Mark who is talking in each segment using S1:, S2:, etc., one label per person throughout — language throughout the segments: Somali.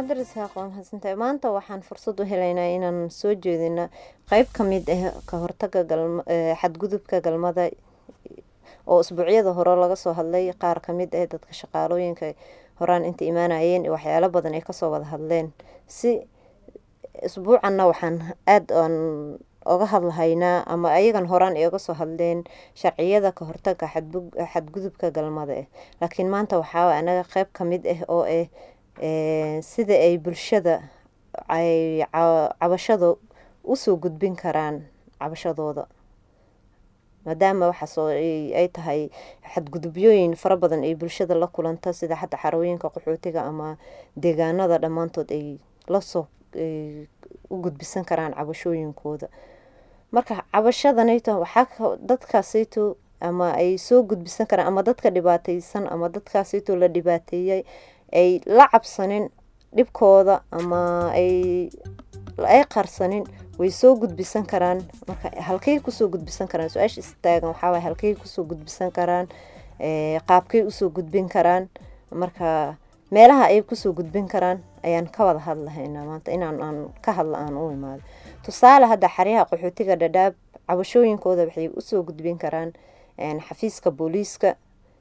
S1: cabdirasaaq waa mahadsantahay maanta waxaan fursad u helaynaa inaan soo jeedino qeyb ka mid ah ka hortaga xadgudubka galmada oo isbuucyada hore laga soo hadlay qaar kamid ah dadka shaqaalooyinka horaan inta imaanayeen waxyaalo badan ay kasoo wada hadleen si isbuucanna waxaan aada aan oga hadlahaynaa ama ayagan horaan ay oga soo hadleen sharciyada ka hortaga xadgudubka galmada ah laakiin maanta waxaa anaga qeyb kamid ah oo ah sida ay bulshada ay cabashada usoo gudbin karaan cabashadooda maadaama waxaas ay tahay xadgudubyooyin fara badan ay bulshada la kulanto sida xataa xarooyinka qaxootiga ama deegaanada dhammaantood ay lasoo u gudbisan karaan cabashooyinkooda marka cabashadanayto waxaa dadkaasayto ama ay soo gudbisan karaan ama dadka dhibaateysan ama dadkaasayto la dhibaateeyay ay la cabsanin dhibkooda ama ay ay qarsanin way soo gudbisan karaan marka halkay kusoo gudbisan karaan su-aasha istaagan waxaawaay halkay kusoo gudbisan karaan qaabkay usoo gudbin karaan marka meelaha ay kusoo gudbin karaan ayaan ka wada hadlahaynaa maanta inaan aan ka hadla aan u imaado tusaale hadda xaryaha qaxootiga dhadhaab cabashooyinkooda waxay usoo gudbin karaan xafiiska booliiska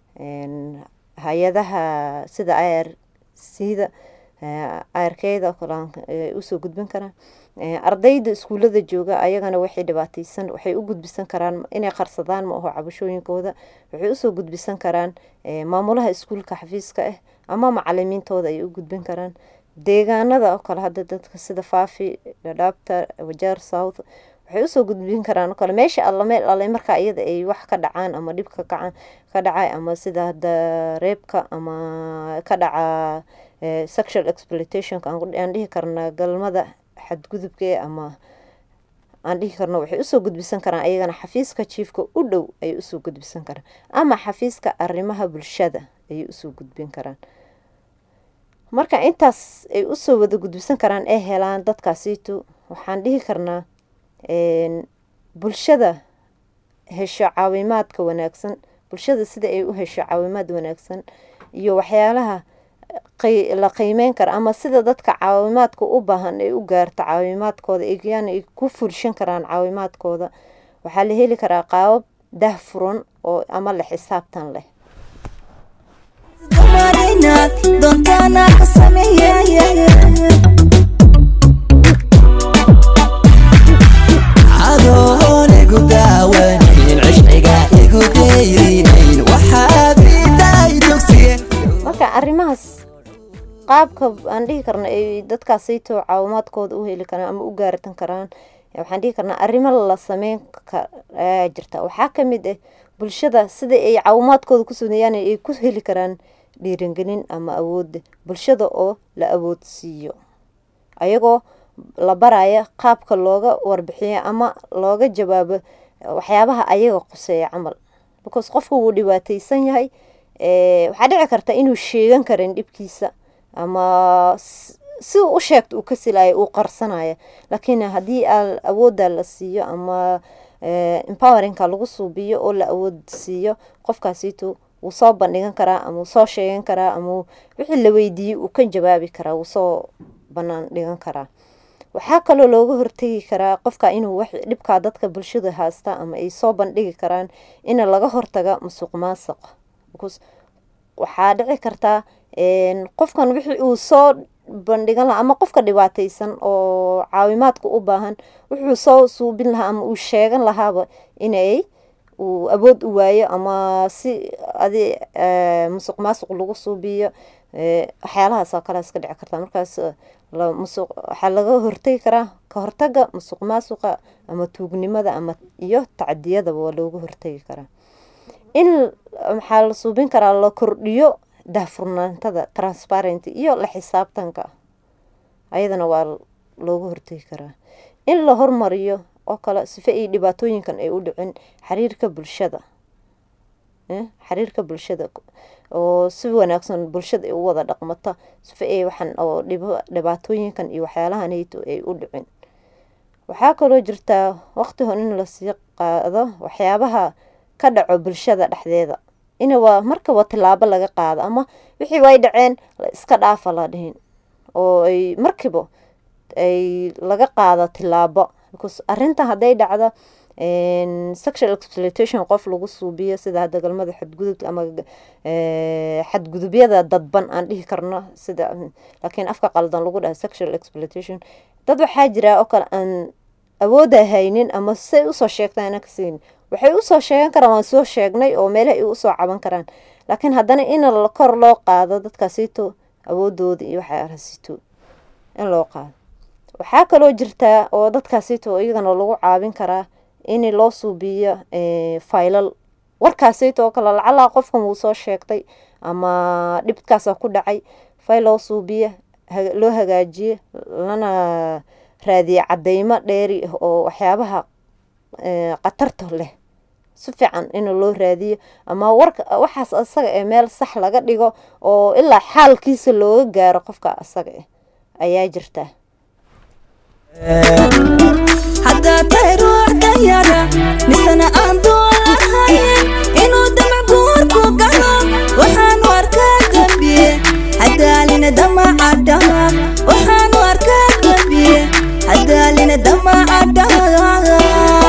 S1: hay-adaha sida ir sida irkeyda usoo gudbin karaan ardayda iskuulada jooga ayagana waxay dhibaateysan waxay u gudbisan karaan inay qarsadaan ma aho cabashooyinkooda waxay usoo gudbisan karaan maamulaha iskuulka xafiiska ah ama macalimiintooda ay u gudbin karaan deegaanada oo kale hadda dadka sida faafi dhadhaabta wajaar south waxay usoo gudbin karaan kale meesha alla meel alle markaa iyada ay wax ka dhacaan ama dhibka kaca ka dhacay ama sida hadda reebka ama ka dhaca sexual exploitationka aan dhihi karna galmada xadgudubka ama aan dhihi karno waxay usoo gudbisan karaan ayagana xafiiska jiifka u dhow ayay usoo gudbisan karaan ama xafiiska arrimaha bulshada ayay usoo gudbin karaan marka intaas ay usoo wada gudbisan karaan ee helaan dadkaasiito waxaan dhihi karnaa bulshada hesho caawimaadka wanaagsan bulshada sida ay u hesho caawimaad wanaagsan iyo waxyaalaha la qiimeyn kara ama sida dadka caawimaadka u baahan ay u gaarto caawimaadkooda yani ay ku fulshan karaan caawimaadkooda waxaa la heli karaa qaabab dahfuran oo ama la xisaabtan leh marka arrimahaas qaabka aan dhihi karna ay dadkaasayto caawimaadkooda u heli karaan ama u gaartan karaan waxaan dhihi karnaa arrimo la sameyn ayaa jirta waxaa kamid ah bulshada sida ay caawimaadkooda kusugnayaan ay ku heli karaan dhiirangelin ama awooda bulshada oo la awoodsiiyo ayagoo la baraya qaabka looga warbixiyo ama looga jawaabo waxyaabaha ayaga quseeya camal because qofka wuu dhibaateysan yahay waxaa dhici karta inuu sheegan karin dhibkiisa ama si u sheegto uu ka silaayo uu qarsanaya laakiin haddii awoodda la siiyo ama empoweringka lagu suubiyo oo la awood siiyo qofkaasito wuu soo bandhigan karaa ama wuu soo sheegan karaa ama wixii la weydiiyey uu ka jawaabi karaa wuu soo banaan dhigan karaa waxaa kaloo looga hortegi karaa qofka inuu dhibkaa dadka bulshada haasta ama ay soo bandhigi karaan in laga hortaga musuq maasuq waxaa dhici kartaa qofkan wixii uu soo bandhigan lahaa ama qofka dhibaateysan oo caawimaadka u baahan wuxuu soo suubin lahaa ama uu sheegan lahaaba inay uu awood u waayo ama si adi musuq maasuq lagu suubiyo waxyaalahaasoo kaleas ka dhici kartaa markaas musuq waxaa laga hortegi karaa ka hortaga musuq maasuqa ama tuugnimada ama iyo tacdiyadaba waa looga hortegi karaa in maxaa la suubin karaa la kordhiyo daahfurnaantada transparent iyo la xisaabtanka ayadana waa looga hortegi karaa in la hormariyo oo kale sife ay dhibaatooyinkan ay u dhicin xiriirka bulshada xiriirka bulshada oo si wanaagsan bulshada ay u wada dhaqmato sife ay waxaan oo dhibaatooyinkan iyo waxyaalahanayto ay u dhicin waxaa kaloo jirtaa waqti hore in lasii qaado waxyaabaha ka dhaco bulshada dhexdeeda in waa markaba tilaabo laga qaado ama wixii way dhaceen la iska dhaafa la dhihin oo ay markiiba ay laga qaado tilaabo because arrintan hadday dhacdo sexual exploitation qof lagu suubiyo sida hadda galmada xadgudub ama xadgudubyada dadban aan dhihi karno sida laakiin afka qaldan lagu dhaha sexual exploitation dad waxaa jira oo kale aan awooda haynin ama say usoo sheegtaan ana kasiin waxay usoo sheegan karaan waan soo sheegnay oo meelaha ay usoo caban karaan laakiin haddana in kor loo qaado dadkaasito awoodooda iyo waxaasito in loo qaado waxaa kaloo jirtaa oo dadkaasito iyagana lagu caawin karaa in loo suubiyo faylal warkaasito oo kale lacalaa qofkan wuu soo sheegtay ama dhibkaasa ku dhacay fayl loo suubiyo loo hagaajiyo lana raadiye cadeymo dheeri ah oo waxyaabaha khatarta leh si fiican in loo raadiyo ama warka waxaas asaga ee meel sax laga dhigo oo ilaa xaalkiisa looga gaaro qofka asaga ah ayaa jirta
S2: haddaa tahay ruux danyara misana aan doolahayn inuu damac guurku galo waxaanu arkaa dambiye hadaalina damacadhaha waxaanu arkaa dambiye hadaalina damacadhaha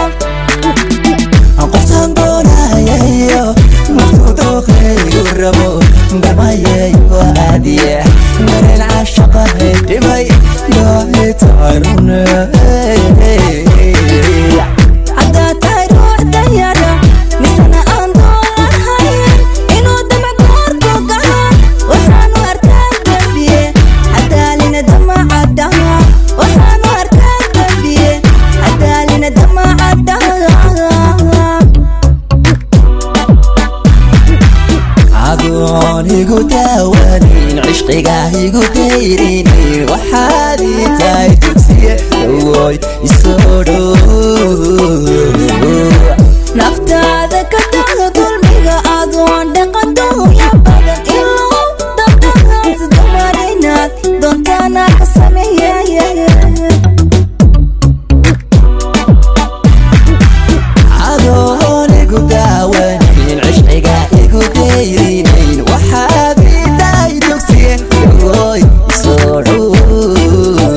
S3: qoftaan doonayayo martuu dooqeygu rabo damayayo aadiye dareen caashaqahay dhimay doohitarune
S2: haddaa tahay ruux danyara misana aan doolahayn inuu damac guurku galo waxaanu arkaa dambiye hadaalina damacadhaha waxaanu arkaa dambiye hadaalina damacadhaha
S3: adoon igu daawanin cishqigaa igu dayrini waxaad ii tahay dugsiye awoy isoo dhow
S2: naftaada ka taga dulmiga adoon dhaqadooya badan ilow dabdhahaas dumarinaad doontaana ka sameeyaya
S3: adoon igu daawanin cishqigaa igu dayrinayn waxaad ii tahay dugsiye awoy isoo dhow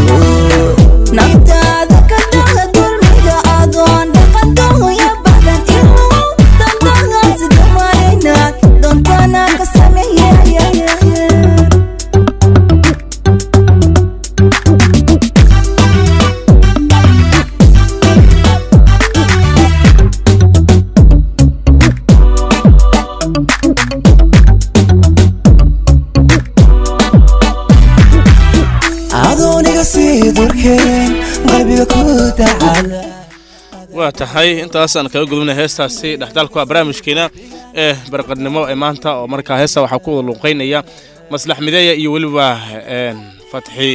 S2: naftaada ka taga dulmiga adoon dhaqadooya badan ilow dabdhahaas dumarinaad doontaana ka sameeyaya
S3: adooniga sii durkeen qalbiga ku dacala
S4: waa tahay intaasaan kaga gudubnay heestaasi dhexdaalku ah barnaamijkeena ee barqadnimo ee maanta oo markaa heesta waxaa ku wada luuqeynaya maslax mideeya iyo weliba fatxi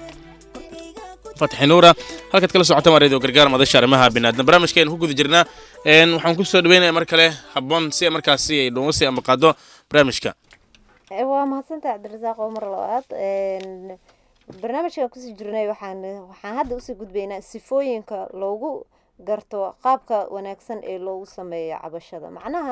S4: fatxi nuura halkaad kala socota waa radio gargaar madasha arrimaha biniaadam barnaamijkeenu ku guda jirnaa waxaan ku soo dhaweynaya mar kale habboon si markaasi ay dhungo sii ambaqaado barnaamijka
S1: waa mahadsantaha cabdirasaaq oo mar labaad barnaamijkan kusii jirnay waxaan waxaan hadda usii gudbaynaa sifooyinka loogu garto qaabka wanaagsan ee loogu sameeyo cabashada macnaha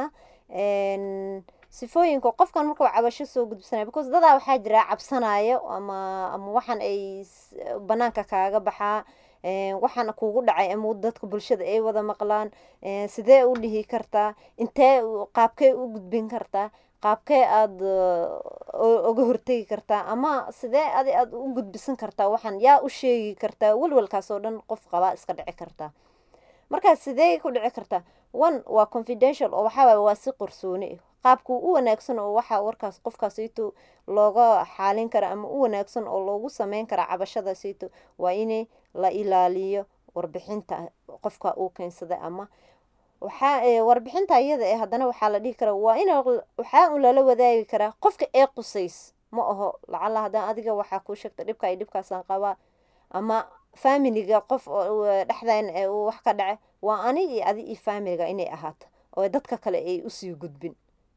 S1: sifooyinka qofkan markuu cabasho soo gudbsanaya because dadaa waxaa jira cabsanayo ama ama waxaan ay banaanka kaaga baxaa waxaana kugu dhacay ama dadka bulshada ay wada maqlaan sidee u dhihi kartaa intee qaabkee u gudbin kartaa qaabkee aada uga hortegi kartaa ama sidee adi aada u gudbisan kartaa waxaan yaa u sheegi kartaa welwalkaas oo dhan qof qabaa iska dhici kartaa markaa sidee ku dhici kartaa one waa confidential oo waxaa waa si qorsooni qaabku u wanaagsan oo waxaa warkaas qofkaasito looga xaalin kara ama u wanaagsan oo loogu sameyn kara cabashadaasito waa in la ilaaliyo warbixinta qofka uu keensaday ama waxaa warbixinta iyada ee haddana waxaa la dhihi karaa waa in waxaa un lala wadaagi karaa qofka ee qusays ma aho lacala haddaan adiga waxaa kuu sheegta dhibka iyo dhibkaasaan qabaa ama familiga qof dhexdan wax ka dhace waa ani iyo adi iyo familiga inay ahaato oo dadka kale ay usii gudbin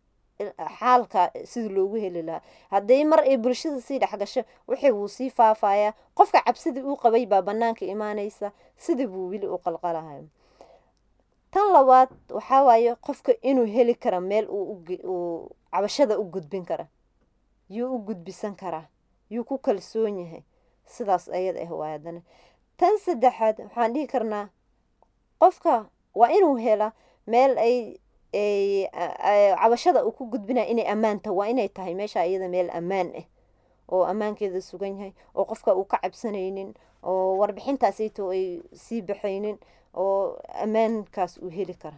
S1: xaalka sidii loogu heli lahaa hadday mar ay bulshada sii dhexgasho wixii wuu sii faafayaa qofka cabsidii uu qabay baa banaanka imaanaysa sidii buu weli u qalqalahayo tan labaad waxaa waaye qofka inuu heli kara meel uu cabashada u gudbin kara yuu u gudbisan karaa yuu ku kalsoon yahay sidaas ayada ah waay haddana tan saddexaad waxaan dhihi karnaa qofka waa inuu hela meel ay ay a- cabashada uu ku gudbinaya inay ammaan tahay waa inay tahay meesha iyada meel ammaan ah oo ammaankeeda sugan yahay oo qofka uu ka cabsanaynin oo warbixintaasayto ay sii baxaynin oo ammaankaas uu heli kara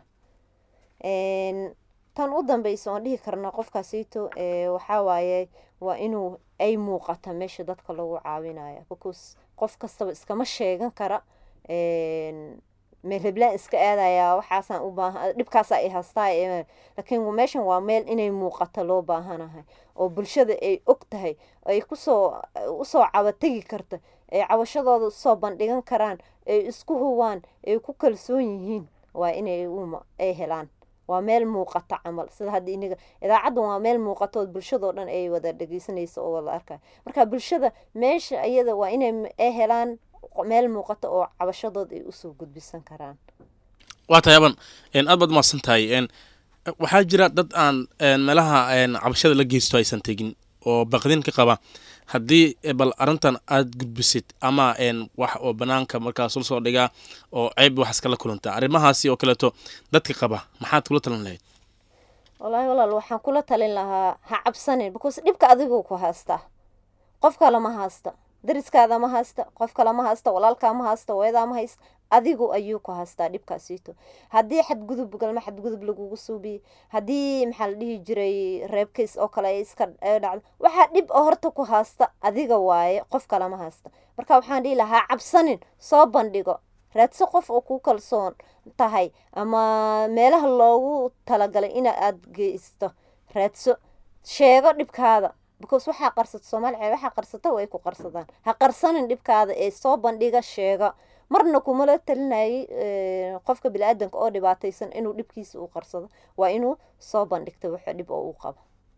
S1: Een, tan u dambeysa oon dhihi karna qofkaasayto ee, waxaa waaye waa inuu ay muuqata meesha dadka lagu caawinaya because qof kastaba iskama sheegan kara een, meel heblaan iska aadaya waxaasaan u baahan dhibkaasa ay haystaa ee, laakiin meeshan waa meel inay muuqato loo baahanahay oo bulshada ay og tahay ay kusoo usoo cabategi karta ay cabashadooda usoo bandhigan karaan ay isku huwaan ay ku kalsoon yihiin waa inay uma ay helaan waa meel muuqata camal sida hadda iniga idaacaddan waa meel muuqata oo bulshadoo dhan ay wada dhegeysanayso oo wada arkayo marka bulshada meesha iyada waa inay m- ay helaan meel muuqata oo cabashadood ay usoo gudbisan karaan
S4: waa tahay aban een, aad baad umahadsan tahay een, waxaa jira dad aan een, meelaha een, cabashada la geysto aysan tegin oo baqdin ka qaba haddii eh, bal arrintan aad gudbisid ama een, wax oo banaanka markaas ul soo dhigaa oo ceeb wax iskala kulanta arrimahaasi oo kaleeto dadka qaba maxaad kula talan lahayd
S1: wallaahi walaal waxaan kula talin lahaa ha cabsanin because dhibka adigu ku haystaa qof kale ma haysta dariskaada ma haysta qof kale ma haysta walaalkaa ma haysta hooyadaa ma haysta adigu ayuu ku haystaa dhibkaasiito haddii xadgudub galma xadgudub lagugu suubiyey haddii maxaa la dhihi jiray reebkiis oo kale ay iska ay dhacdo waxaa dhib oo horta ku haysta adiga waaye qof kale ma haysta marka waxaan dhihi lahaa ha cabsanin soo bandhigo raadso qof oo ku kalsoon tahay ama meelaha loogu talagalay ina aad geysto raadso sheego dhibkaada because waxaa qarsato soomaaliya waxaa qarsata way ku qarsadaan ha qarsanin dhibkaada ee soo bandhiga sheega marna kumala talinayay eh, qofka bini-aadanka oo dhibaataysan inuu dhibkiisa u qarsado waa inuu soo bandhigta waxa dhib oo uu qabo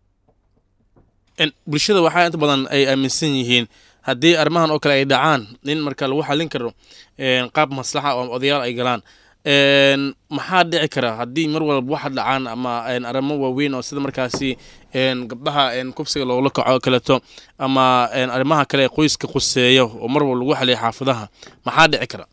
S4: En, bulshada waxaa inta badan ay aaminsan yihiin haddii arrimahan oo kale ay dhacaan in marka lagu xalin karo een, qaab maslaxa oo odayaal ay galaan een, maxaa dhici kara haddii mar walba waxa dhacaan ama een, arrimo waaweyn oo sida markaasi een, gabdhaha een, kubsiga loogula kaco oo kaleeto ama een, arrimaha kale ee qoyska quseeyo oo mar walba lagu xaliyo xaafadaha maxaa dhici kara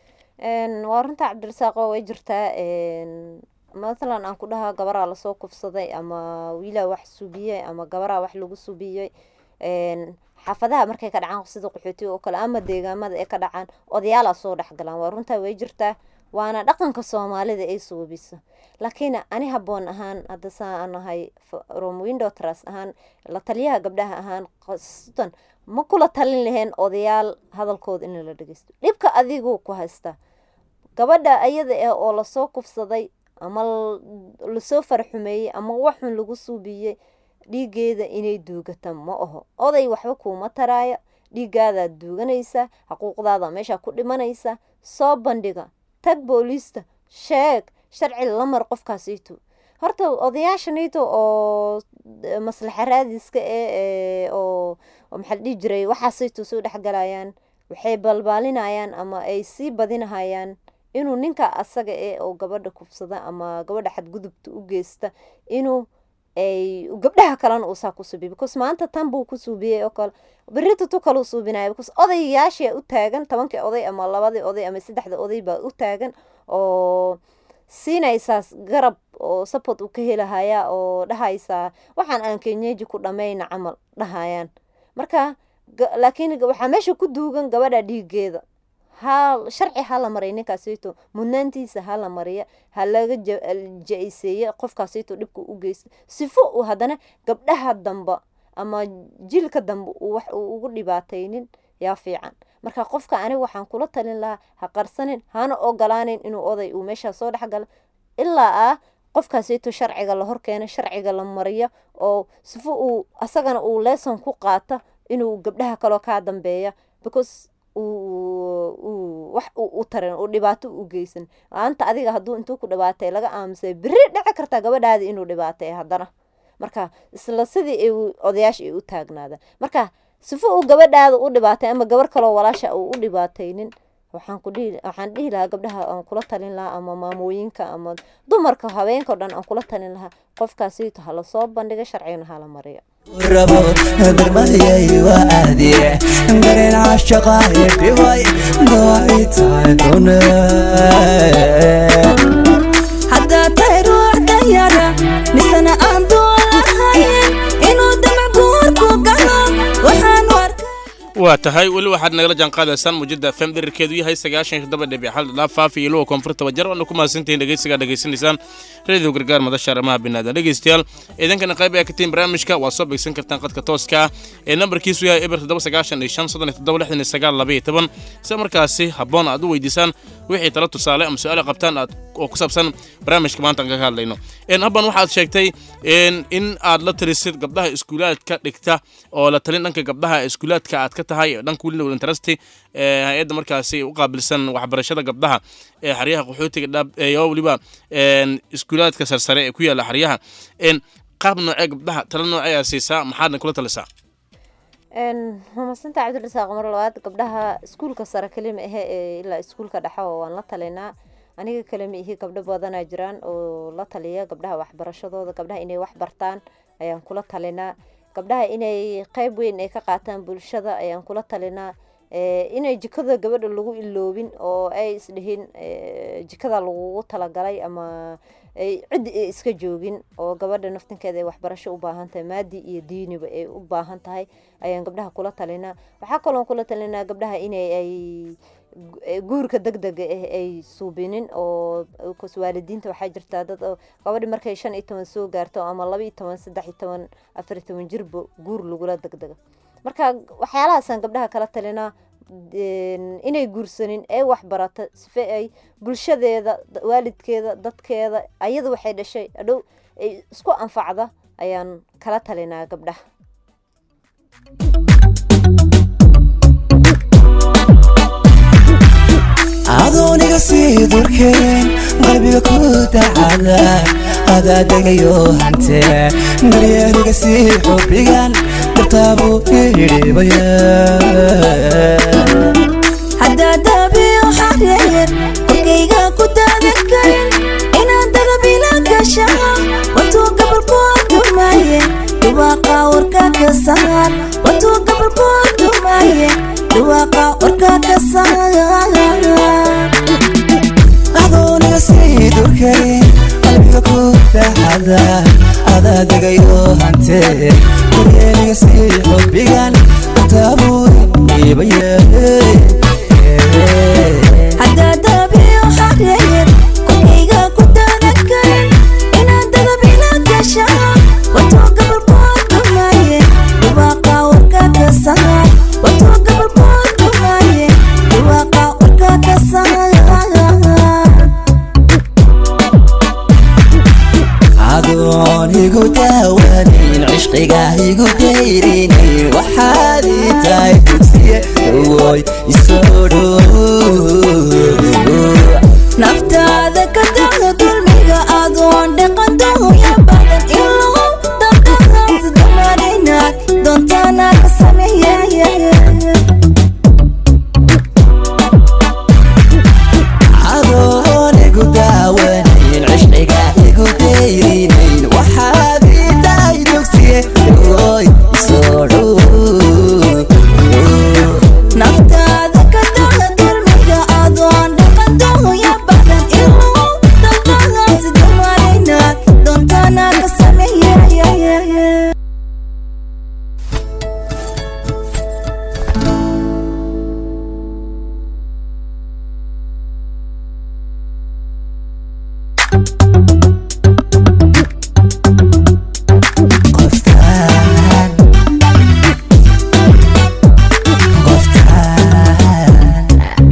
S1: Een, waa runta cabdirasaaqo way jirtaa een, mathalan aan ku dhahaa gabaraa lasoo kufsaday ama wiilaa wax subiyey ama gabaraa wax lagu subiyey een, xaafadaha markay ka dhacaan sida qaxootiga oo kale ama deegaamada ay ka dhacaan odayaalaa soo dhex galaan waa runtaa way jirtaa waana dhaqanka soomaalida ay suubiso laakiin ani haboon ahaan hadda saa aan nahay from window trust ahaan la taliyaha gabdhaha ahaan qasdan ma kula talin lahayn odayaal hadalkooda in la dhegeysto dhibka adigu ku haysta gabadha ayada ah oo lasoo kufsaday ama l- lasoo farxumeeyey ama waxun lagu suubiyey dhiigeeda inay duugata ma aho oday waxba kuuma taraayo dhiigaadaad duuganaysa xuquuqdaada meesha ku dhimanaysa soo bandhiga tag booliista sheeg sharci la mar qofkaasiito horta odayaashanito oo eh, maslaxa raadiska eh ee oo oo maxaa la dhihi jiray waxaasayto soo dhexgalayaan waxay balbaalinayaan ama ay sii badinahayaan inuu ninka asaga eh oo gabadha kufsada ama gabadha xadgudubta u geysta inuu ay gabdhaha kalena uu saa ku suubiyo because maanta tan buu ku suubiyey oo kale berita tu kaluu suubinaya because odayaashia u taagan tobankii oday ama labadii oday ama saddexda oday baa u taagan oo siinaysaas garab oo support uu ka helahaya oo dhahaysaa waxaan aan kenyeji ku dhammayna camal dhahayaan marka ga- laakiin ga- waxaa meesha ku duugan gabadha dhiigeeda ha sharci ha la mariya ninkaasito mudnaantiisa ha la mariya ha laga ja- ja-iseeye qofkaasito dhibka u geysta sifo uu haddana gabdhaha damba ama jilka dambe uu wax uu ugu dhibaataynin yaa fiican marka qofka aniga waxaan kula talin lahaa ha qarsanin hana ogolaanin inuu oday uu meeshaa soo dhex galo ilaa ah qofkaasito sharciga la horkeeno sharciga la mariyo oo sifo uu asagana uu lesson ku qaato inuu gabdhaha kaloo kaa dambeeya because uu uu wax uu u tarin uu dhibaato u geysan maanta adiga hadduu intuu ku dhibaatay laga aamusay beri dhici kartaa gabadhaadi inuu dhibaatay haddana marka isla sidii ay u- odayaasha ay u taagnaadaan marka sifo uu gabadhaada u dhibaatay ama gabar kaloo walaasha uu u dhibaataynin waxaan ku dhihi waxaan dhihi lahaa gabdhaha aan kula talin lahaa ama maamooyinka ama dumarka haweenka o dhan aan kula talin lahaa qofkaasito hala soo bandhiga sharcigana hala mariyo
S3: rabo darmayay waa aadiye dareen caashaqaaye dhibay go'ay tahay dune
S2: haddaa tahay ruux danyara misena aan doolahayn inuu damac guurku galo waxaanu arkay
S4: waa tahay weli waxaad nagala jaanqaadaysaan muujada fm dherarkeedu yahay sagaashan iyo toddoba dhibic hal dhaaf faafi iyo luwa koonfurta wajar waana ku mahadsantihiin dhegeysigaa dhegeysanaysaan radio gargaar madasha arrimaha binaadan dhegeystayaal idinkana qayb ayaa ka tihiin barnaamijka waad soo beegsan kartaan qadka tooska ah ee nambarkiisu yahay eber toddoba sagaashan iyo shan soddon iyo toddoba lixdan iyo sagaal laba iyo toban si markaasi habboon aad u weydiisaan wixii tala tusaale ama su-aal qabtaan aad oo ku saabsan barnaamijka maanta aan kaga hadlayno habban waxaad sheegtay in aad la talisid gabdhaha iskuulaadka dhigta oo la talin dhanka gabdhaha iskuulaadka aad ka tahay dhanka wilina walintarasti hay-adda markaasi u qaabilsan waxbarashada gabdhaha ee xaryaha qaxootiga dhab iyo weliba iskuulaadka sarsare ee ku yaala xaryaha qaab noocee gabdhaha tala nooceeyaa siisaa maxaadna kula talisaa
S1: mamasanta cabdirasaaq mar labaad gabdhaha iskuulka sare kalima ahe ee ilaa iskuulka dhexa waan la talinaa aniga kalema ihi gabdho badanaa jiraan oo la taliya gabdhaha waxbarashadooda gabdhaha inay wax bartaan ayaan kula talinaa gabdhaha inay qeyb weyn ay ka qaataan bulshada ayaan kula talinaa inay jikada gabadha lagu iloobin oo ay isdhihin jikada lagugu talagalay ama ciddi ay iska joogin oo gabadha naftinkeeda ay waxbarasho u baahan tahay maadi iyo diiniba ay u baahan tahay ayaan gabdhaha kula talinaa waxaa kaloon kula talinaa gabdhaha inay ay guurka deg dega ah ay suubinin oo waalidiinta waxaa jirtaa dad gabadhi markay shan iyo toban soo gaarto ama laba iyo toban saddex iyo toban afar iyo toban jirba guur lagula degdega marka waxyaalahaasaan gabdhaha kala talinaa inay guursanin ee waxbarata sife ay bulshadeeda waalidkeeda dadkeeda ayada waxay dhashay adhow ay isku anfacda ayaan kala talinaa gabdhaha
S3: adooniga sii durkeen qalbiga ku dacada adaa degayo hante daryeeniga sii xubbigan dartaabuu idhibaya
S2: haddaa daabiyo xareer korkayga ku daadan karin inaan dadabila gasha watuu gabalkoo dumaaye dhawaaqa warka ka saar watuu gabalkoo dumaaye dhawaaqa warka ka saar
S3: adooniga sii durkeen qalbiga ku dacada adaa degayo hante daryeeniga sii xubbigan dartaabuu idhibaya
S2: haddaa daabiyo xareer korkayga ku daadan karin inaan dadabila gasha watuu gabalkoo dumaaye dhawaaqa warka ka saar watuu gabalkoo dumaaye dhawaaqa warka ka saar
S3: adoon igu daawanayn cishqiga igu dayrinayn waxaad ii tahay dugsiye ogoy isoo dhow
S2: naftaada ka daga dulmiga adoon dhaqandoya badan ilaa dabdhaqaas dumarinaad doontaana ka sameeyaya
S3: adoon igu daawanayn cishqiga igu dayrinayn waxaad ii tahay dugsiye ogoy isoo dhow
S2: naftaada ka daga dulmiga adoon dhaqandoya badan ilaa dabdhaqaas dumarinaad doontaana ka sameeyaya
S3: qoftaan qoftaan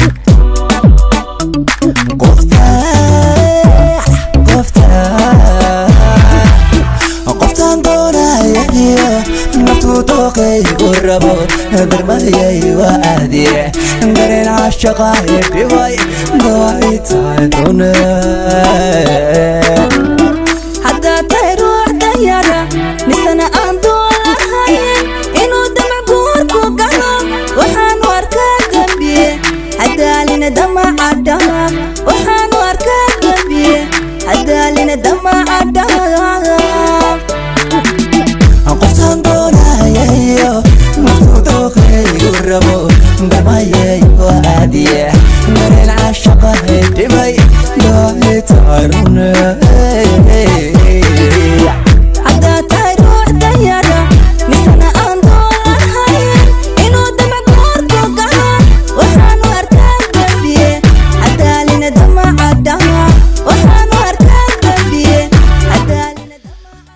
S3: qoftaan qoftaan qoftaan doonaya iyo naftuu dooqaygu rabo darmayay waa aadiye dareen caashaqaaye dhibay go'ay tahay dune
S2: haddaa tahay ruux danyara misena aan doolahayn inuu damac guurku galo waxaanu arkaa dembiye hadaalina damaca dhaaf waxaanu arkaa dembiye hadaalina damaca dhaaf
S3: qoftaan doonaya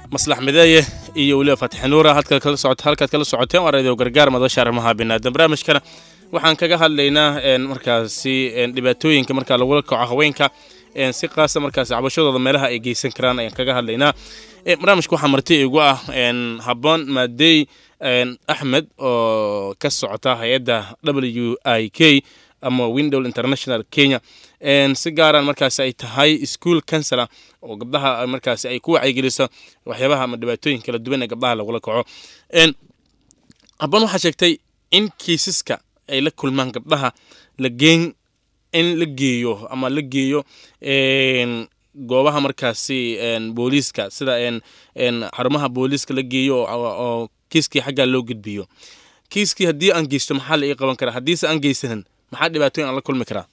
S4: maslax mideeye iyo weliba fatixi nuura halkaad kala socot halkaad kala socoteen waa radio gargaar madasha arrimaha binaadan barnaamijkana waxaan kaga hadlaynaa een, markaasi een, dhibaatooyinka markaa lagula kaco haweenka een, si qaasa markaasi cabashadooda meelaha ay geysan karaan ayaan kaga hadlaynaa Ee, barnaamijka waxaa marti igu ah een, habboon maadey een, axmed oo ka socota hay-adda w i k ama window international kenya Een, si gaaraan markaasi ay tahay school counselor oo gabdhaha ay markaasi ay ku wacyigeliso waxyaabaha ama dhibaatooyin kala duwan ee gabdhaha lagula kaco Een, habboon waxaa sheegtay in kiisaska ay la kulmaan gabdhaha la geen in la geeyo ama la geeyo een, goobaha markaasi een, booliiska sida een, een, xarumaha booliiska la geeyo oo, oo oo kiiskii xaggaa loo gudbiyo kiiskii haddii aan geysto maxaa la ii qaban karaa haddiise aan geysanin maxaa dhibaatooyin aan la kulmi karaa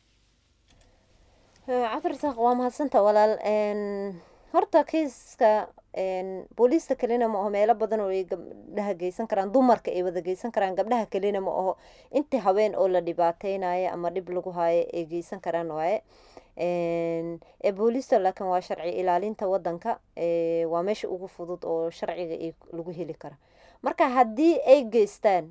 S1: cabdirasaaq waa mahadsanta walaal Een, horta kiiska een, booliiska kelina ma aho meelo badan oo ay gabdhaha geysan karaan dumarka ay wada geysan karaan gabdhaha kelina ma aho intii haween oo la dhibaateynayo ama dhib lagu haayo ay geysan karaan waaye Een, ee booliista laakiin waa sharci ilaalinta wadanka ee, waa meesha ugu fudud oo sharciga ay lagu heli kara marka haddii ay geystaan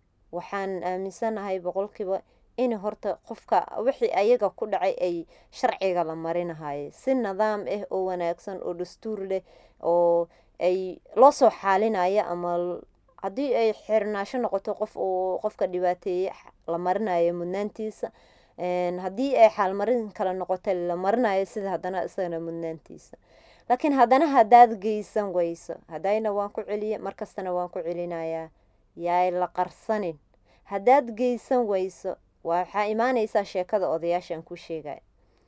S1: waxaan aaminsanahay boqolkiiba in horta qofka wixii ayaga ku dhacay ay sharciga la marinahayo si nidaam ah oo wanaagsan oo dastuur leh oo ay loo soo xaalinayo ama l- haddii ay xirnaasho noqoto qof oo qofka dhibaateeye la marinayo mudnaantiisa Een, haddii ay xaalmarin kale noqoto la marinayo sida haddana isagana mudnaantiisa laakiin haddana haddaad geysan weyso haddayna waan ku celiye markastana waan ku celinayaa yaay la qarsanin haddaad geysan weyso waxaa imaaneysaa sheekada odayaasha aan ku sheegaya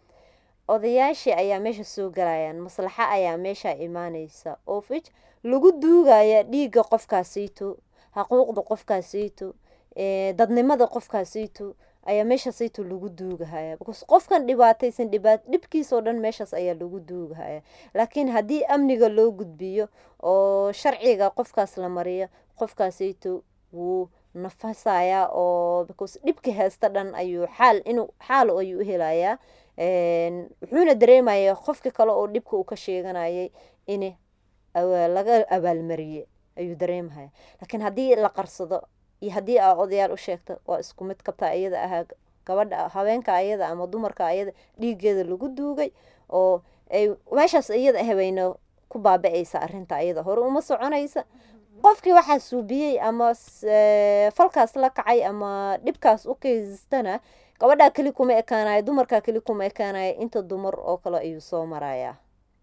S1: odayaashii ayaa meesha soo galayaan maslaxa ayaa meesha imaaneysa oo fij lagu duugaya dhiigga qofkaasiito xaquuqda qofkaasiito ee, dadnimada qofkaasiito ayaa meeshaasayto lagu duugahaya because qofkan dhibaataysan dhibaat dhibkiisoo dhan meeshaas ayaa lagu duugahaya laakiin haddii amniga loo gudbiyo oo sharciga qofkaas la mariyo qofkaasayto wuu nafasayaa oo because dhibka heesta dhan ayuu xaal inuu xaal ayuu u helayaa Een, wuxuuna dareemayaa qofka kale oo dhibka uu ka sheeganayay in awa- laga abaalmariye ayuu dareemahaya laakiin haddii la qarsado iyo haddii aa odayaal u sheegto waa isku mid kabtaa iyada ahaa gabadha haweenka ayada ama dumarka ayada dhiigeeda lagu duugay oo ay meeshaas iyada ah bayna ku baaba-aysa arrinta ayada hore uma soconaysa qofkii waxaa suubiyey ama s- ee, falkaas la kacay ama dhibkaas u keystana gabadhaa keli kuma ekaanayo dumarkaa keli kuma ekaanayo inta dumar oo kale ayuu soo marayaa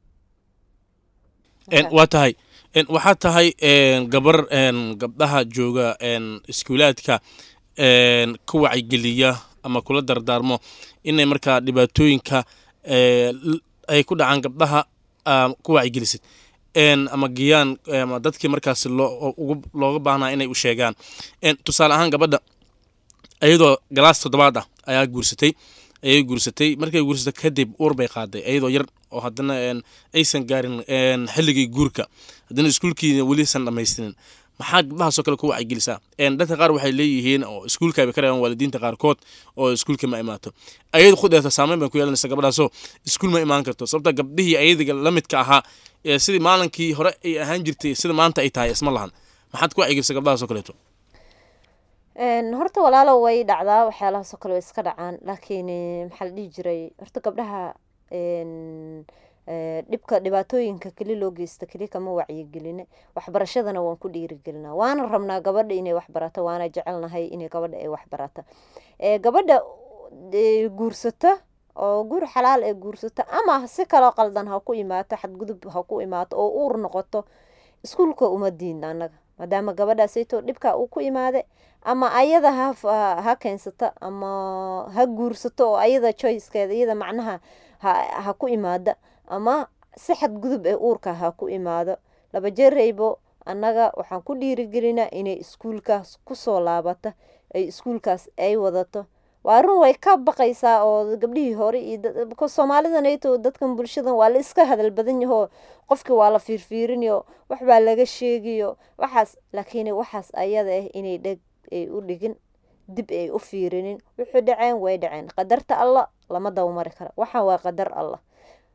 S4: Een, waa tahay Een, waxaa tahay een, gabar een, gabdhaha jooga een, iskuulaadka een, ku wacyigeliya ama kula dardaarmo inay markaa dhibaatooyinka ee, l- ay ku dhacaan gabdhaha aa, ku wacyigelisid Een, ama geyaan ama dadkii markaas loo- ugu- looga baahnaa inay u sheegaan Een, tusaale ahaan gabadha iyadoo galaas toddobaad ah ayaa guursatay ayay guursatay markay guursatay kadib uur bay qaaday iyadoo yar oo haddana een, aysan gaarin een, xilligii guurka haddana iskuulkiina welisan dhammaystirin maxaa gabdhahaasoo kale ku wacyigelisaa Een, dadka qaar waxay leeyihiin oo iskuulka bay ka reebaan waalidiinta qaarkood oo iskuulka ma imaato ayada khudeeta saameyn bay ku yeelanaysa gabadhaasoo iskuul ma imaan karto sababta gabdhihii ayadiga la midka ahaa ee sidii maalinkii hore ay ahaan jirtay sida maanta ay tahay isma lahan maxaad ku wacyigelisaa gabdhahaasoo kaleeto
S1: Een, horta walaalo way dhacdaa waxyaalahaasoo kale way iska dhacaan laakiin eh, maxaa la dhihi jiray horta gabdhaha een, eh, dhibka dhibaatooyinka keli loo geysta keli kama wacyigeline waxbarashadana waan ku dhiirigelinaa waana rabnaa gabadha inay waxbarato waana jecelnahay inay gabadha ay waxbarato Eh, gabadha eh, guursata oo guur xalaal ee guursata ama si kaloo qaldan ha ku imaato xadgudub ha ku imaato oo uur noqoto iskuulka uma diidna annaga maadaama gabadhaasayto dhibka uu ku imaade ama ayada ha fa- ha keensata ama ha guursato oo ayada choicekeeda iyada macnaha ha, ha ku imaada ama si xadgudub ee uurka ha ku imaado laba jeeraybo annaga waxaan ku dhiirigelinaa inay iskuulkaas kusoo laabata ay iskuulkaas ay wadato waa run way ka baqaysaa oo gabdhihii hore iyo dad- because soomaalidanayto dadkan bulshadan waa la iska hadal badan yahoo qofkii waa la fiirfiirinayo wax baa laga sheegayo waxaas laakiin waxaas ayada ah inay dheg ay u dhigin dib ay u fiirinin wuxuu dhaceen way dhaceen qadarta allah lama dawmari kara waxaan waa qadar allah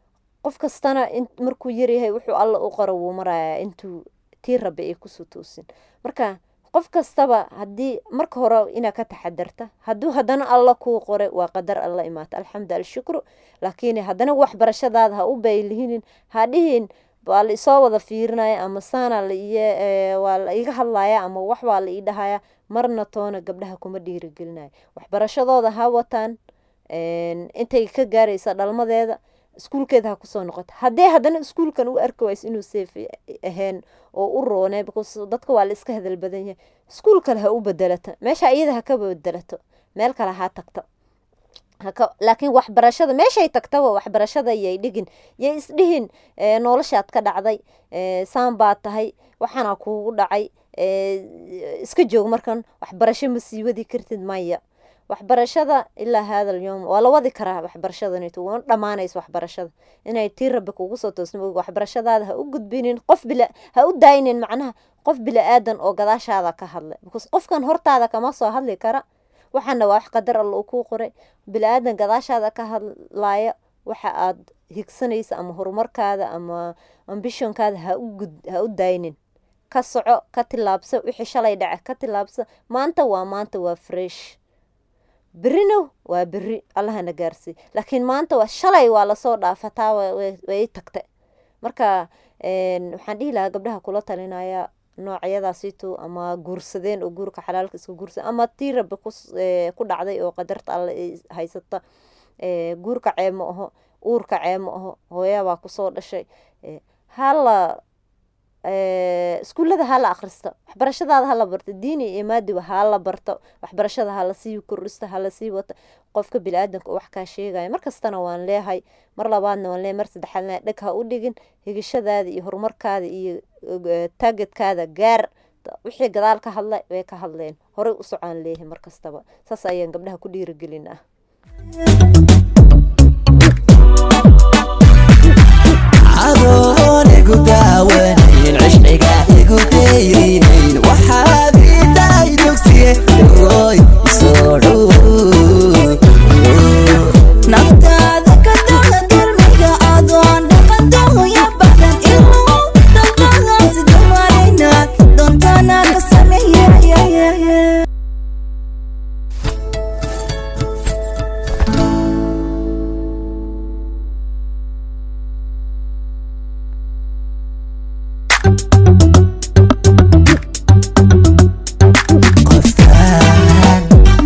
S1: qof kastana in markuu yaryahay wuxuu alla u qoro wuu marayaa intuu tii rabe ay kusoo toosin marka qof kastaba haddii marka hore inaa ka taxadarta hadduu haddana alla kuu qore waa qadar alla imaata alxamdu alshukru laakiin haddana waxbarashadaada ha u baylihinin ha dhihin waa la isoo wada fiirinaya ama saana la iyo waa la iga hadlaya ama wax baa la ii dhahaya marna toona gabdhaha kuma dhiirigelinayo waxbarashadooda ha wataan intay ka gaaraysa dhalmadeeda iskuulkeeda ha kusoo noqoto haddee haddana iskuulkan u arki wayso inuu safe ahayn oo u roone because dadka waa la iska hadal badan yahay iskuul kale ha u bedelato meesha iyada ha ka bedelato meel kale ha tagto haka laakiin waxbarashada meeshay tagtaba waxbarashada yay dhigin yay isdhihin noloshaad ka dhacday saan baad tahay waxaana kuugu dhacay iska joog markan waxbarasho ma sii wadi kartid maya waxbarashada ilaa hada alyowm waa la wadi karaa waxbarashadanito wana dhamaanayso waxbarashada inay tii rabbi kugu soo toosna waxbarashadaada ha u gudbinin qof bila ha u daaynin macnaha qof bila-aadan oo gadaashaada ka hadlay because qofkan hortaada kama soo hadli kara waxaana waa wax qadar alla uu kuu qoray bila-aadan gadaashaada ka hadlaya waxa aad higsanaysa ama horumarkaada ama ambishonkaada ha u gud ha u daaynin ka soco ka tilaabso wixii shalay dhace ka tilaabso maanta waa maanta waa fresh berino waa beri allahana gaarsiiy laakiin maanta waa shalay waa lasoo dhaafataa way tagta marka waxaan dhihi lahaa gabdhaha kula talinaya noocyadaasitu ama guursadeen oo guurka xalaalka iska guursa ama tii rabi ku dhacday oo qadarta alle haysata guurka ceeb ma aho uurka ceeb ma aho hooyabaa kusoo dhashay hala iskuullada hala akhristo waxbarashadaada hala barto diini iyo maadiba hala barto waxbarashada hala sii kordhisto hala sii wato qofka bili-aadanka wax kaa sheegaya markastana waan leehay mar labaadna waan leehay mar saddexaadna dheg ha u dhigin higashadaada iyo horumarkaada iyo taagetkaada gaar wixii gadaal ka hadlay way ka hadleen horey u socaan leeyahay markastaba saas ayaan gabdhaha ku dhiirigelin ah
S3: adoon igu daawanayn cishqiga igu dayrinayn waxaad idaay dugsiye oy soo dhow
S2: naftaada ka daga dulmiga adoon dhaqandoya badan iluu dalqadaasi dumaraynaad doontana ka sameeyay
S3: qoftaan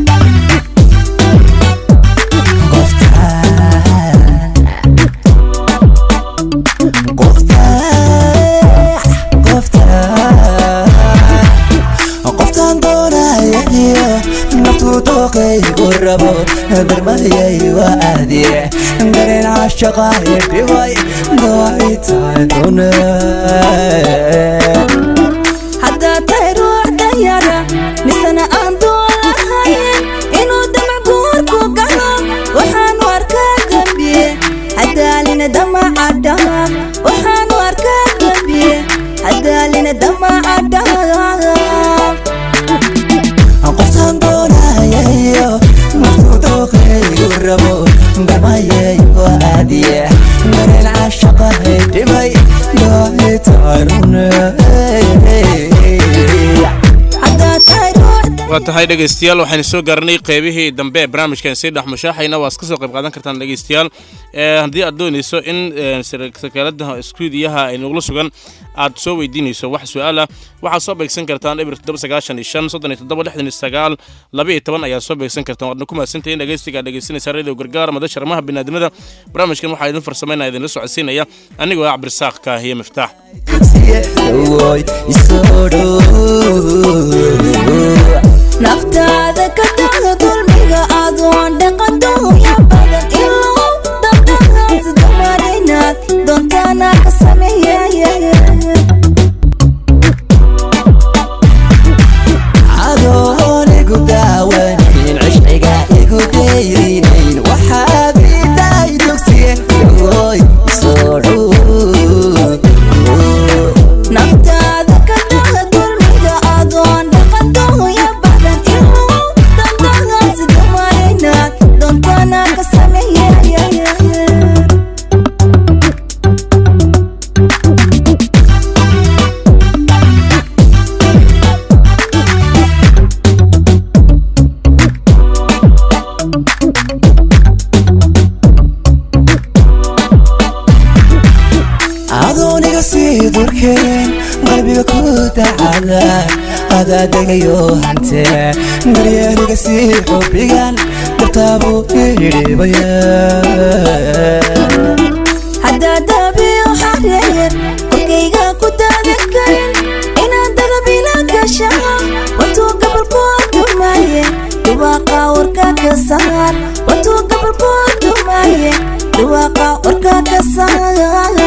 S3: qoftaan qoftaan qoftaan qoftaan doonaya iyo naftuu dooqaygu rabo darmayay waa aadiye dareen cashaqa dhibay dooxitaan dune
S2: haddaad tahay ruux danyara misena aan doolahayn inuu damac guurku galo waxaanu arkaa dambiye hadaalina damaca dhaaq waxaanu arkaa dambiye hadaalina damaca dhaaq
S3: qoftaan doonayayo naftuu dooqaygu rabo darmayay waa aadiye dareen cashaqa dhibay dooxitaan
S2: haddaad tahay ruux
S4: waa tahay dhegeystayaal waxaynu soo gaarnay qeybihii dambe ee barnaamijkan sii dhex mushaaxayna waa iska soo qayb qaadan kartaan dhegeystayaal ee haddii aad doonayso in ee, sar- sakaalada iskuudiyaha ay nugula sugan aad soo weydiinayso wax su-aal ah waxaad soo beegsan kartaan eber toddoba sagaashan iyo shan soddon iyo toddoba lixdan iyo sagaal laba iyo toban ayaad soo beegsan kartaan waadna ku mahadsantahin dhegeystiga aad dhegeysanaysaa radio gargaar madasha arrimaha biniaadamada barnaamijkan waxaa idin farsameynaya idinla socodsiinaya anigoo ah cabdirasaaq kaahiye miftaax
S3: Oy, isoo dhow
S2: naftaada ka daga dulmiga adoon dhaqandoya badan iluu dalqadaasi dumaraynaad doontana ka sameeyay
S3: adoon igu daawanayn cishqiga igu dayrinayn waxaad idaay dugsiye oy soo dhow
S2: naftaada ka daga
S3: qalbiga ku dacada adaa degayo hante daryeeliga sii xubigan dartaabu idhibaya
S2: haddaad daabiyo xareer korkayga ku daadan karin inaad dadabila gasha watuu gabalku dumaaye dhawaaqa warka ka saar watuu gabalku dumaaye dhawaaqa warka ka saar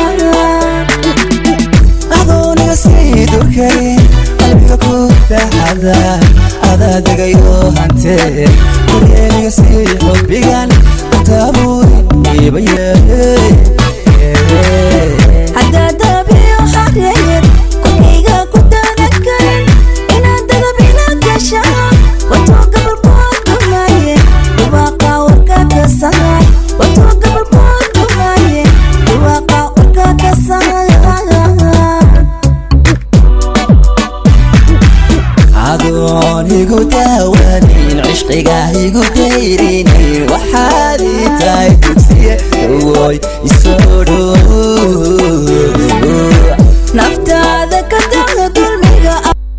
S3: adooniga sii durkay qalbiga ku dacada adaa degayo hante daryeeliga sii xubigan dartaabu idhibaya
S2: haddaad daabiyo xareer korkayga ku daadan karin inaad dadabila gasha watuu gabalku dumaaye dhawaaqa warka ka saar watuu gabalku dumaaye dhawaaqa warka ka saar
S3: adoon igu daawanin cishqiga igu dayrinin waxaad ii tahay dugsiye awoy isoo dhow
S2: naftaada ka dacda dulmiga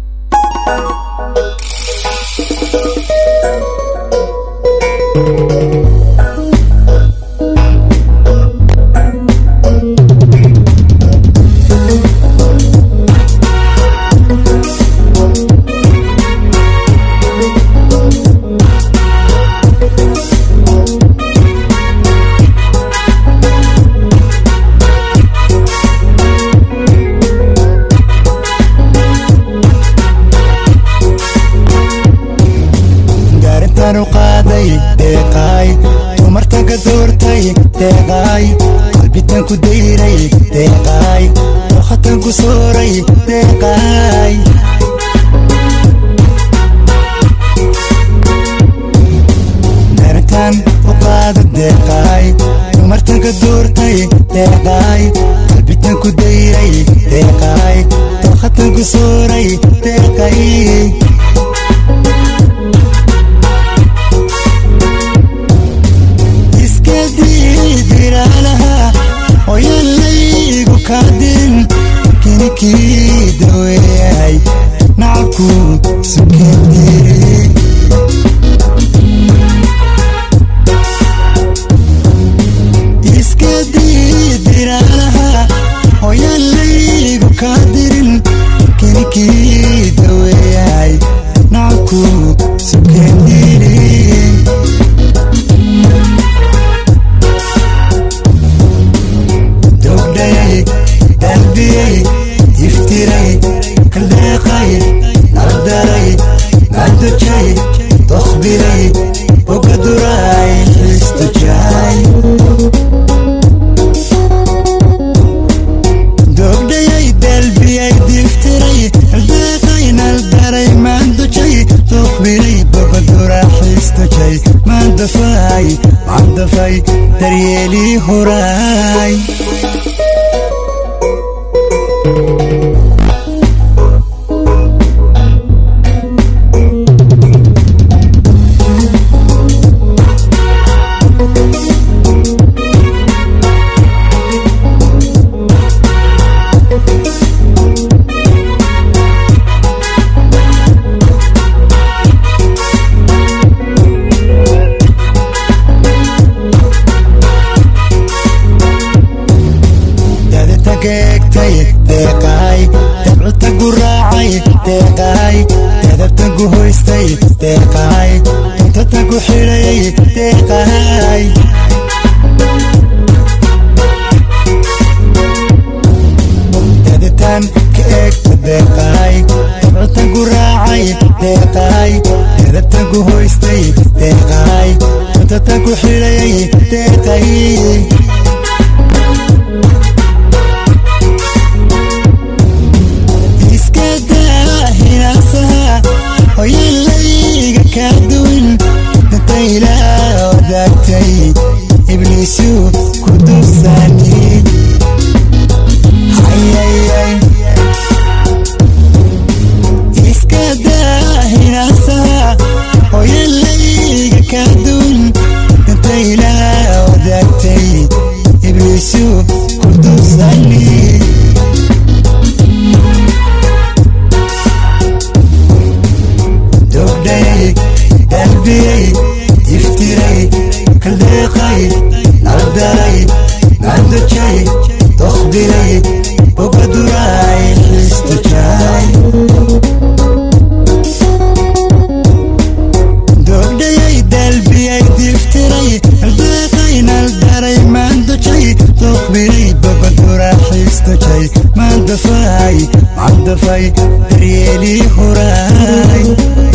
S3: gaarintan u qaaday deeqaay dumartan ka doortay deeqaay qalbitan ku dayray deeqaay dokhatan ku sooray deeqaay gaarintan u qaada deeqaay dumartan ka doortay deeqaay qalbitan ku dayray deeqaay dokhatan ku sooray deeqaay iska diidiraalaha oyalaygu kaadin kinikii daweeyay nacabku sukendiri iska diidiraalaha oyalaygu kaadirin kinikii daweeyay nacabku sukendiri dogdhayay dalbiyey iftiray kaldeeqay naldaray madujay dokhbiray bogaduray xistujay dogdhayay dalbiyay diftiray kaldeeqay naldaray mandujay dokhbiray bogadura xistujay mandafay mandafay daryeelii horay dadata geegtay deeqaay dabcuta gu raacay deeqaay dadabta gu hoystay deeqaay tuntata gu xidhayay deeqaay daditaan ka eegta deeqaay dabcuta gu raacay deeqaay dadabta gu hoystay deeqaay tuntata gu xidhayay deeqay iska daa hinaasaha hoyalayga kaa duwin danta ilaa wadaagtay ibliisu ku dulsaani hayayay iska daa hinaasaha hoyalayga kaa duwin danta ilaa wadaagtay ibliisu ku dulsaani dafay daryeelii huraay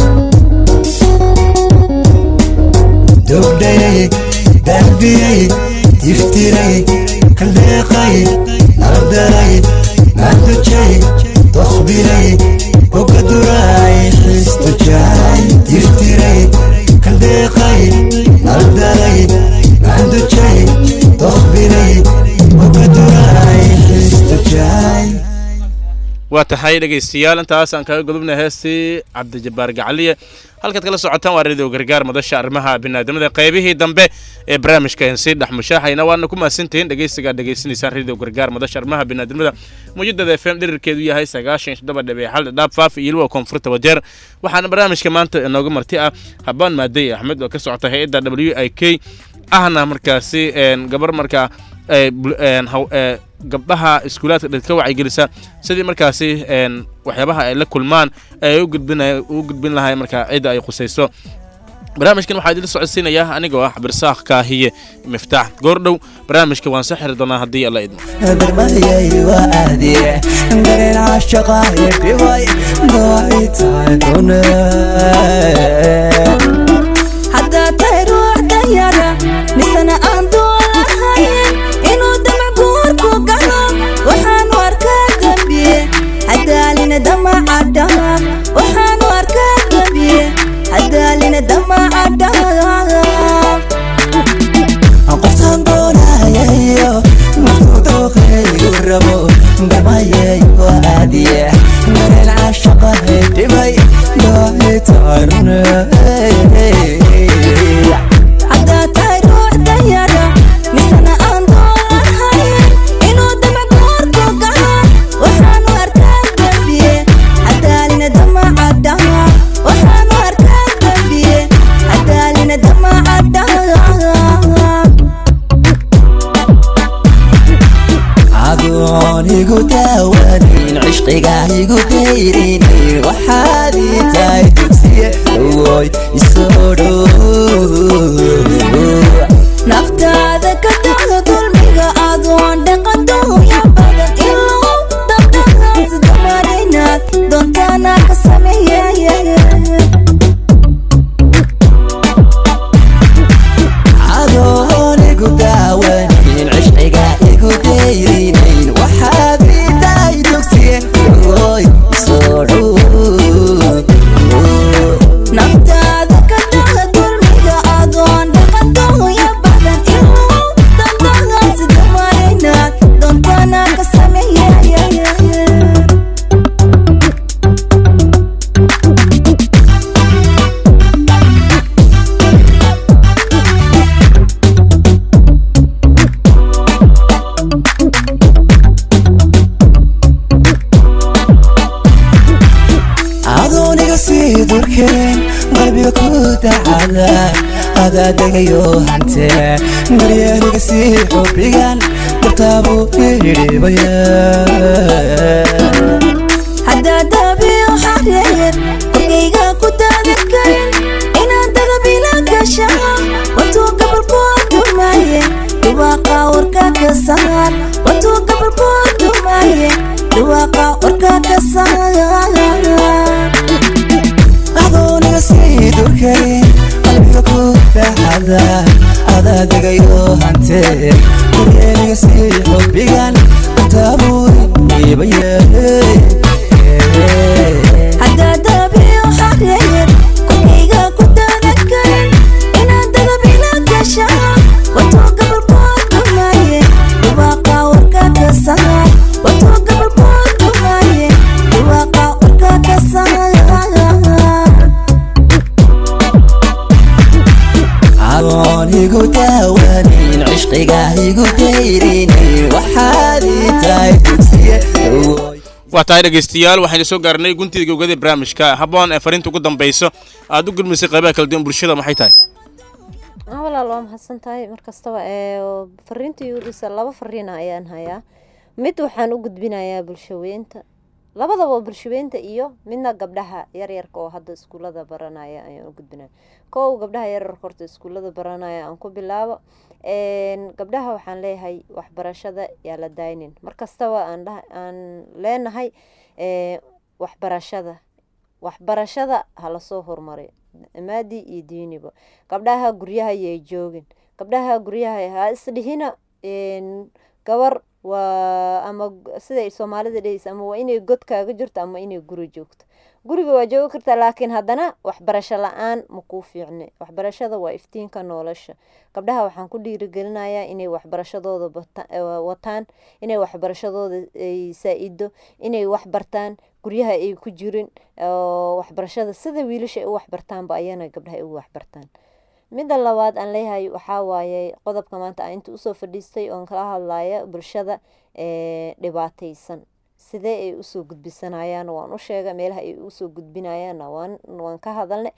S3: dogdhayay daabiyay iftiray kaldeeqay nabdaray maandujay dokhbiray bogaduray xistujay iftiray kaldeeqay nabdaray maandujay dokhbiray bogaduray xistujay
S4: waa tahay dhegaystayaal intaas aan kaga gudubnay heestii cabdijabbaar gacaliye halkaad kala socotaan waa radio gargaar madasha arrimaha biniaadamada qaybihii dambe ee barnaamijka sii dhex mushaaxayna waana ku mahadsantihiin dhegaysigaa dhegaysanaysaan radio gargaar madasha arrimaha biniaadamada mujadada f m dhirirkeedu yahay sagaashan iyo toddoba dhibic xal dhaab faaf iyo liwa koonfurta wajeer waxaana barnaamijka maanta inooga marti ah habaan maadey axmed oo ka socota hay-adda w i k ahna markaasi gabar markaa gabdhaha iskuulaadka dhid ka wacyigelisa sidii markaasi waxyaabaha ay la kulmaan ay u gudbin lahay markaa cidda ay qusayso barnaamijkan waxaa idinla socodsiinaya anigoo ah cabdirasaaq kaahiye miftaax goordhow barnaamijka waan soo xiri doonaa haddii alla idmo
S3: darmayay waa aadiye dareen caashaqaayo dhibay goay tahay dune
S2: haddaad tahay ruux danyara misena aan doolahayn inuu damaguurku galo waxaanu arkaa dembiye hadaalina damacadhaha waxaanu arkaa dembiye hadaalina damacadhaha
S3: qoftaan doonayayo markuu dooqaygu rabo darmayay waa aadiye dareen caashaqaayo dhibay goay tahay dune
S2: haddaad tahay ruux danyara misena aan doolahayn inuu damaguurku galo waxaanu arkaa dembiye hadaalina damacadhaha waxaanu arkaa dembiye hadaalina damacadhaha
S3: adoon igu daawanin cishqiga igu dayrinin waxaad ii tahay dugsiye dhowooy isoo dhow
S2: naftaada ka dacdo dulmiga adoon dhaqadooya badan ilow dabdhahaas dumarinaad doontaana ka sameeyay
S3: adoon igu daawanin cishqiga igu dayrinin waxaad ii tahay dugsiye dhowooy isoo dhow
S2: naftaada ka dacdo dulmiga adoon dhaqadooya badan ilow dabdhahaas dumarinaad doontaana ka sameeyay
S3: adooniga sii durkeen qalbiga ku dacada adaa degayo hantee daryeeliga sii xubigan dartaabuu idhibaya
S2: haddaad dabiyo xareer korkayga ku daadan karin inaad dadabila gashaa watuu gabalkood dumaaye dhawaaqa warka ka saar watuu gabalkood dumaaye dhawaaqa warka ka saar
S3: adooniga sii durkeen qalbiga ku dacada adaa degayo hantee daryeeliga sii xubigan dartaabuu idhibaya
S2: haddaad dabiyo xareer korkayga ku daadan karin inaad dadabila gashaa watuu gabalkood dumaaye dhawaaqa warka ka saar watuu gabalkood dumaaye dhawaaqa warka ka saar
S3: adoon igu daawanin cishqiga igu dayrinin waxaad ii tahay dugsiye dhowooy
S4: waa tahay dhegaystayaal waxaynu soo gaarnay guntiga gowgada barnaamijka habboon ee fariinta ugu dambayso aad u gudmisay qaybaha kala duwan bulshada maxay tahay
S1: Ah, walaal waa mahadsan tahay mar kastaba ee fariintii udhisa laba fariina ayaan hayaa mid waxaan u gudbinayaa bulshaweynta labadaba bulshaweynta iyo midna gabdhaha yaryarka oo hadda iskuulada baranaya ayaan u gudbinaya kow gabdhaha yaryarka horta iskuulada baranaya aan ku bilaabo Een, gabdhaha waxaan leeyahay waxbarashada yaa la daynin mar kastaba aan dhaha- aan leenahay ee waxbarashada waxbarashada ha lasoo horumariyo maadi iyo diiniba gabdhaha guryaha yay joogin gabdhaha guryaha ha isdhihina een, gabar waa ama g- siday soomaalida dhehaysa ama waa inay god kaaga jirto ama inay guri joogto guriga waa joogi kartaa laakiin haddana waxbarasho la-aan ma kuu fiicne waxbarashada waa iftiinka nolosha gabdhaha waxaan ku dhiirigelinayaa inay waxbarashadooda bata- eh, wataan inay waxbarashadooda ay saa-ido inay wax bartaan guryaha ay ku jirin oo waxbarashada sida wiilasha ay u waxbartaanba ayana gabdhaha ay u waxbartaan midda labaad aan leeyahay waxaa waaye qodobka maanta aan inta usoo fadhiistay oon kala hadlaya bulshada ee dhibaataysan sidee ay usoo gudbisanayaan waan u sheega meelaha ay usoo gudbinayaanna waan waan ka hadalnay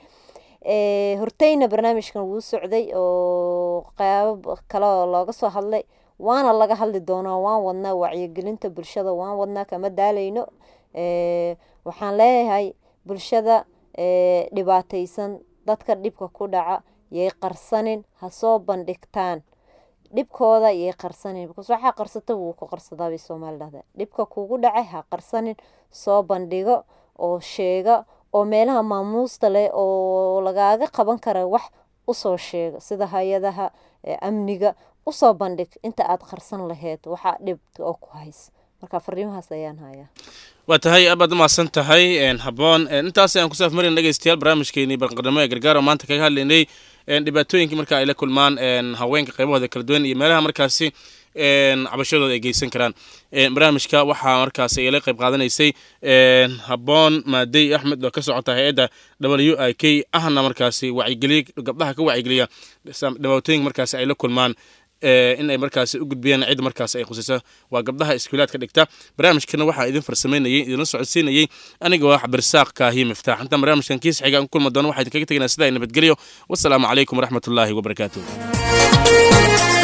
S1: ee horteyna barnaamijkan wuu socday oo qaabab kale oo looga soo hadlay waana laga hadli doonaa waan wadnaa wacyigelinta bulshada waan wadnaa kama daalayno ee waxaan leeyahay bulshada ee dhibaataysan dadka dhibka ku dhaca yay qarsanin ha soo bandhigtaan dhibkooda yay qarsanin because waxaa qarsata wuu ku qarsadaa bay soomaali dhahdaa dhibka kugu dhacay ha qarsanin soo bandhigo oo sheega oo meelaha maamuusta leh oo lagaaga qaban kara wax usoo sheega sida hay-adaha ee amniga usoo bandhig inta aad qarsan laheyd waxaa dhibka oo ku haysa marka fariimahaas ayaan hayaa
S4: waa tahay aad baad umahadsan tahay een, habboon een, intaas ayaan kusoo afmarin dhegeystayaal barnaamijkeenii barqarnimo ee gargaar oo maanta kaga hadlaynay een, dhibaatooyinkii marka ay la kulmaan een, haweenka qaybahooda kala duwan iyo meelaha markaasi een, cabashadooda ay geysan karaan Een, barnaamijka waxaa markaasi ay la qayb qaadanaysay een, habboon maadey axmed oo ka socota hay-adda w i k ahna markaasi wacyigeliye gabdhaha ka wacyigeliya dhibaatooyinka markaasi ay la kulmaan ee, in ay markaasi u gudbiyaan cidda markaasi ay khusayso waa gabdhaha iskuulaadka dhigta barnaamijkana waxaa idin farsamaynayay idinla socodsiinayay aniga oo cabdirasaaq kaahiye miftaax intaan barnaamijkan kiis xiga aan ku kulma doono waxaa idinkaga tegaynaa sidaa nabadgelyo wasalaamu calaykum waraxmatullaahi wabarakaatuh